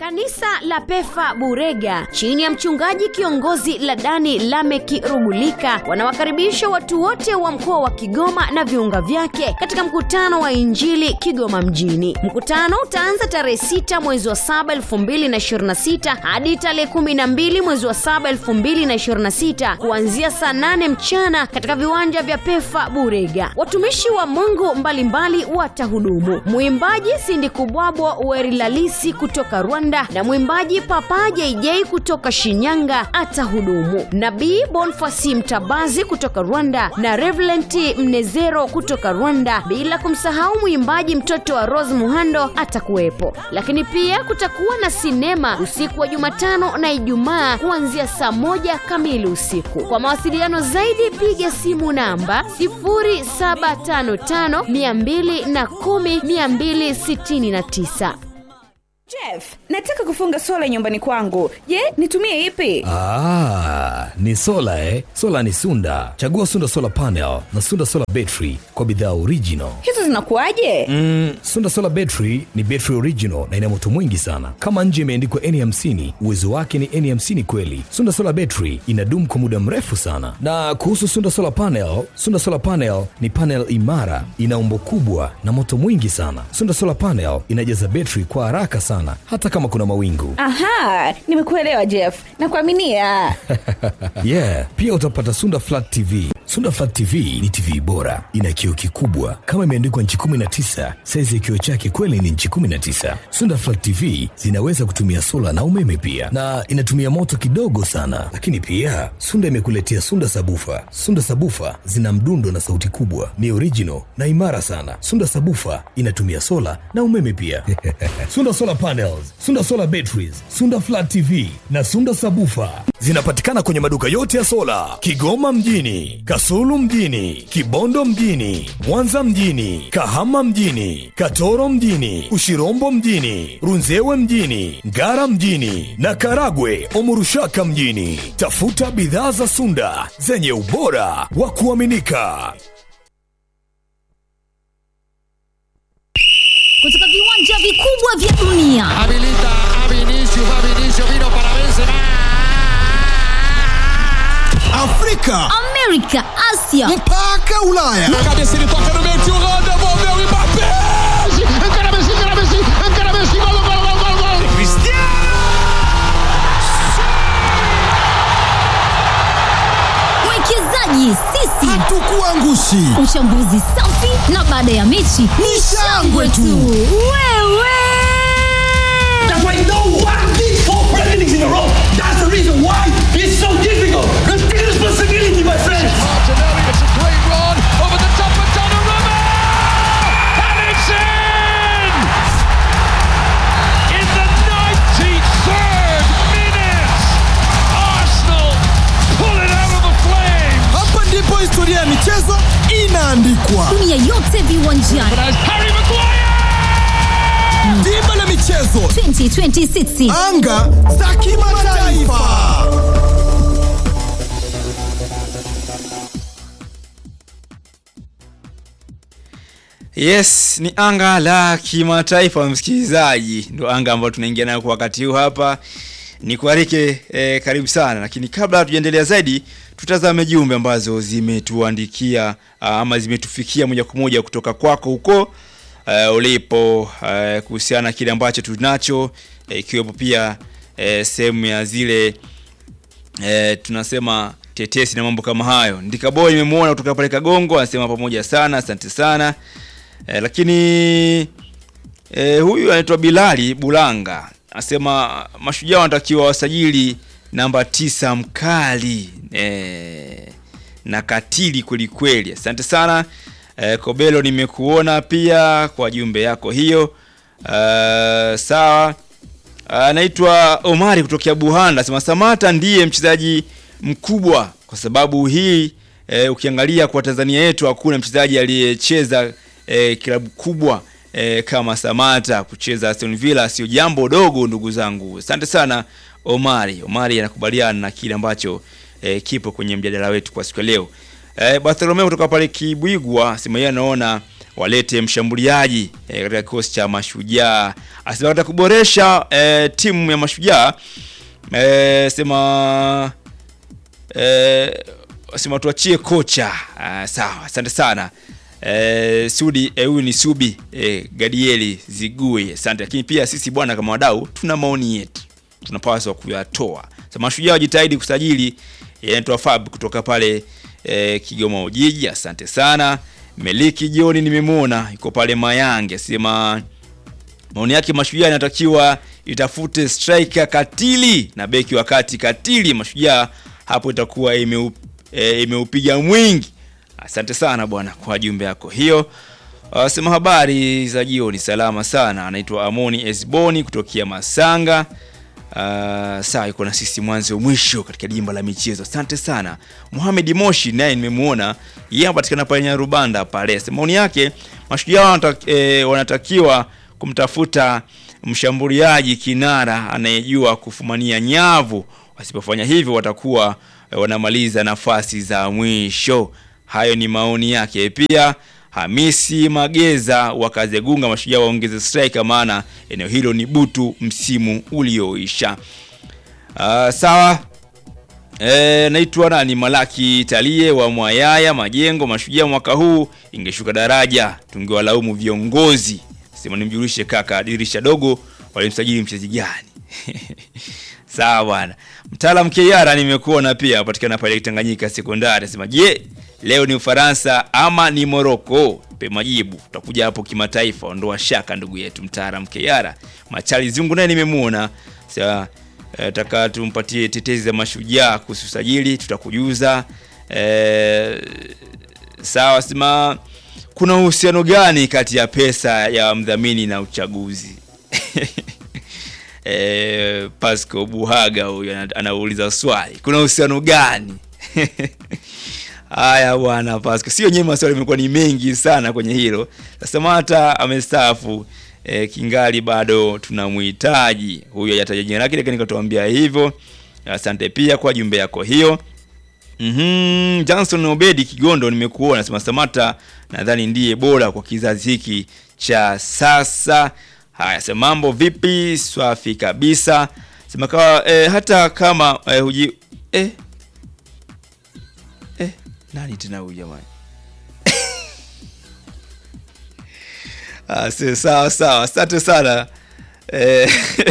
Kanisa la Pefa Burega chini ya mchungaji kiongozi Ladani Lameki Rugulika wanawakaribisha watu wote wa mkoa wa Kigoma na viunga vyake katika mkutano wa Injili Kigoma mjini. Mkutano utaanza tarehe 6 mwezi wa 7 2026 hadi tarehe 12 mwezi wa 7 2026 kuanzia saa 8 mchana katika viwanja vya Pefa Burega. Watumishi wa Mungu mbalimbali watahudumu. Mwimbaji Sindi Kubwabwa Werilalisi kutoka Rwanda na mwimbaji Papa JJ kutoka Shinyanga atahudumu. Nabii Bonfasi Mtabazi kutoka Rwanda na Reverend Mnezero kutoka Rwanda, bila kumsahau mwimbaji mtoto wa Rose Muhando atakuwepo. Lakini pia kutakuwa na sinema usiku wa Jumatano na Ijumaa kuanzia saa moja kamili usiku. Kwa mawasiliano zaidi piga simu namba 0755 210 269. Jeff, nataka kufunga sola nyumbani kwangu. Je, nitumie ipi? Ah, ni sola eh? Sola ni Sunda. Chagua Sunda Solar Panel na Sunda Solar Battery kwa bidhaa original. Hizo zinakuwaje? Mm, Sunda Solar Battery ni battery original na ina moto mwingi sana. Kama nje imeandikwa N50, uwezo wake ni N50 kweli. Sunda Solar Battery inadumu kwa muda mrefu sana. Na kuhusu Sunda Solar Panel, Sunda Solar Panel ni panel imara, ina umbo kubwa na moto mwingi sana. Sunda Solar Panel inajaza battery kwa haraka sana hata kama kuna mawingu. Aha, nimekuelewa Jeff. Nakuaminia. yeah, pia utapata Sunda Flat TV. Sunda Flat TV ni TV bora, ina kioo kikubwa kama imeandikwa nchi 19. Saizi ya kioo chake kweli ni nchi 19. Sunda Flat TV zinaweza kutumia sola na umeme pia, na inatumia moto kidogo sana. Lakini pia Sunda imekuletea Sunda Sabufa. Sunda Sabufa zina mdundo na sauti kubwa, ni original na imara sana. Sunda Sabufa inatumia sola na umeme pia. Sunda Solar Panels, Sunda Solar Batteries, Sunda Flat TV na Sunda Sabufa zinapatikana kwenye maduka yote ya sola Kigoma mjini, Kasulu mjini, Kibondo mjini, Mwanza mjini, Kahama mjini, Katoro mjini, Ushirombo mjini, Runzewe mjini, Ngara mjini na Karagwe Omurushaka mjini. Tafuta bidhaa za Sunda zenye ubora wa kuaminika. kutoka viwanja vikubwa vya dunia Habilita a Vinicius, va Vinicius, vino para Benzema. Afrika amerika asia mpaka Ulaya. Cabeça ele toca no meio, tio Rô, devolveu o Mbappé. Encara Messi, encara Messi, encara Messi, gol, gol, gol, gol, gol. mwekezaji sisi Hatukuangushi. uchambuzi safi na baada ya mechi ni shangwe tu wewe That's why no one did four Premier Leagues in a row. That's the reason why it's so difficult. Take responsibility, my friends. Martinelli, it's a great run over the top of Donnarumma. And it's in! In the 93rd minute, Arsenal pull it out of the flames. Hapa ndipo historia ya michezo inaandikwa. dunia yote viwanjani As Harry Maguire! Dimba la michezo, 2026 anga za kimataifa. Yes, ni anga la kimataifa msikilizaji, ndo anga ambayo tunaingia nayo kwa wakati huu hapa. Ni kualike eh, karibu sana, lakini kabla tujaendelea zaidi, tutazame jumbe ambazo zimetuandikia ah, ama zimetufikia moja kwa moja kutoka kwako huko eh, ulipo eh, kuhusiana na kile ambacho tunacho eh, ikiwepo pia eh, sehemu ya zile eh, tunasema tetesi na mambo kama hayo. Ndikaboy nimemwona kutoka pale Kagongo anasema pamoja sana, asante sana. Eh, lakini eh, huyu anaitwa Bilali Bulanga anasema mashujaa wanatakiwa wasajili namba tisa mkali eh, na katili kweli kweli. Asante sana eh, Kobelo, nimekuona pia kwa jumbe yako hiyo. Uh, sawa anaitwa Omari kutokea Buhanda anasema Samata ndiye mchezaji mkubwa kwa sababu hii e, ukiangalia kwa Tanzania yetu hakuna mchezaji aliyecheza e, klabu kubwa e, kama Samata. Kucheza Aston Villa sio jambo dogo, ndugu zangu. Asante sana Omari. Omari anakubaliana na kile ambacho e, kipo kwenye mjadala wetu kwa siku ya leo. E, Bartholomeo kutoka pale Kibwigwa sema yeye anaona walete mshambuliaji eh, katika kikosi cha Mashujaa. Asema katika kuboresha eh, timu ya Mashujaa eh, sema eh, sema tuachie kocha. Ah, sawa, asante sana. Eh, Sudi eh, huyu ni Subi eh, Gadieli Zigui, asante. Lakini pia sisi bwana, kama wadau, tuna maoni yetu tunapaswa kuyatoa. Sasa Mashujaa wajitahidi kusajili eh, anaitwa Fab kutoka pale eh, Kigoma Ujiji, asante sana. Meliki Jioni nimemwona yuko pale Mayange, asema maoni yake Mashujaa inatakiwa itafute striker katili na beki wa kati katili. Mashujaa hapo itakuwa imeu, e, imeupiga mwingi. Asante sana bwana kwa jumbe yako hiyo. Uh, sema habari za jioni, salama sana. Anaitwa Amoni Esboni kutokea Masanga. Uh, saa yuko na sisi mwanzo mwisho katika dimba la michezo. Asante sana. Mohamed Moshi naye nimemwona yeye anapatikana pale Nyarubanda pale. Sema maoni yake Mashujaa wanata, e, wanatakiwa kumtafuta mshambuliaji kinara anayejua kufumania nyavu. Wasipofanya hivyo watakuwa e, wanamaliza nafasi za mwisho. Hayo ni maoni yake. Pia Hamisi Mageza wa Kazegunga, Mashujaa waongeze striker, maana eneo hilo ni butu msimu ulioisha. Uh, sawa. E, naitwa nani Malaki Talie wa Mwayaya Majengo. Mashujaa mwaka huu ingeshuka daraja, tungewalaumu viongozi. Sema nimjulishe kaka, dirisha dogo walimsajili mchezaji gani? Sawa bwana. Mtaalam Kiara nimekuona pia patikana pale Tanganyika Sekondari. Sema je, leo ni Ufaransa ama ni Morocco? Pe majibu. Tutakuja hapo kimataifa, ondoa shaka ndugu yetu mtaalam Kiara. Machali Zungu naye nimemuona. Sasa eh, taka tumpatie tetezi za mashujaa kuhusu usajili, tutakujuza. Eh, sawa sema kuna uhusiano gani kati ya pesa ya mdhamini na uchaguzi? E, Pasco Buhaga huyu ana- anauliza swali, kuna uhusiano gani? Haya bwana Pasco, sio nyewe, maswali yamekuwa ni mengi sana kwenye hilo. Sasa Mata amestaafu e, kingali bado tunamhitaji huyu, hajataja jina lake, lakini nikatuambia hivyo. Asante pia kwa jumbe yako hiyo. Mhm, Johnson Obedi Kigondo nimekuona, sema Samata nadhani ndiye bora kwa kizazi hiki cha sasa. Haya, sema mambo vipi? Swafi kabisa. Sema kawa, eh, hata kama eh, huji eh, eh, nani tena huyu jamani? Ah, si- sawa sawa, asante sana eh,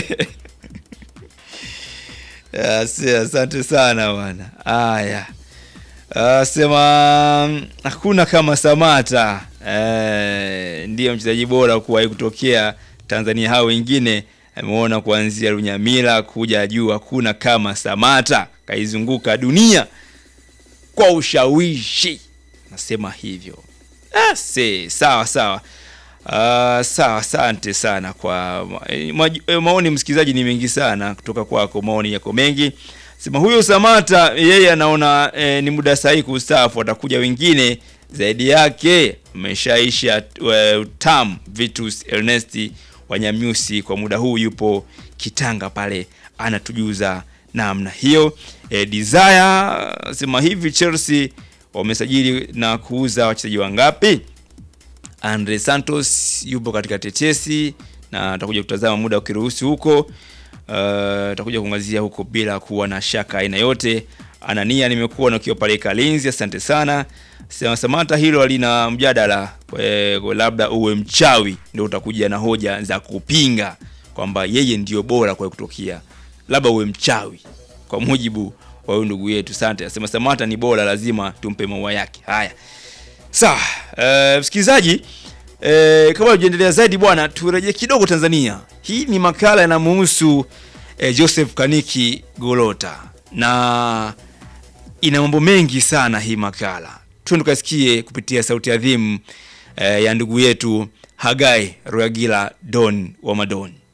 Ah, si, asante sana bwana. Haya. Uh, sema mm, hakuna kama Samata eh, ndiye mchezaji bora kuwahi kutokea Tanzania. Hao wengine ameona kuanzia Lunyamila kuja juu, hakuna kama Samata, kaizunguka dunia kwa ushawishi, nasema hivyo. Ah, si, sawa sawa. Uh, sawa, asante sana kwa ma- eh, maj- eh, maoni. Msikilizaji, ni mengi sana kutoka kwako, maoni yako mengi. Sema huyo Samata yeye anaona eh, ni muda sahihi kustaafu, atakuja wengine zaidi yake. Ameshaisha uh, tam Vitus Ernesti Wanyamyusi kwa muda huu yupo Kitanga pale, anatujuza namna hiyo. Eh, Desire sema hivi, Chelsea wamesajili na kuuza wachezaji wangapi? Andre Santos yupo katika tetesi na atakuja kutazama muda ukiruhusu huko. Uh, atakuja kuangazia huko bila kuwa na shaka aina yote. Anania nimekuwa na ukiwa pale Kalinzi, asante sana. Sema Samata, hilo halina mjadala. Eh, kwa labda uwe mchawi ndio utakuja na hoja za kupinga kwamba yeye ndio bora kwa kutokea, labda uwe mchawi kwa mujibu wa huyu ndugu yetu. Asante. Asema Samata ni bora, lazima tumpe maua yake. Haya. Sawa, eh, msikilizaji eh, kabla tujaendelea zaidi bwana, turejee kidogo Tanzania. Hii ni makala yanamuhusu eh, Joseph Kaniki Golota na ina mambo mengi sana hii makala. Twende tukasikie kupitia sauti adhimu eh, ya ndugu yetu Hagai Ruagila Don wa Madoni.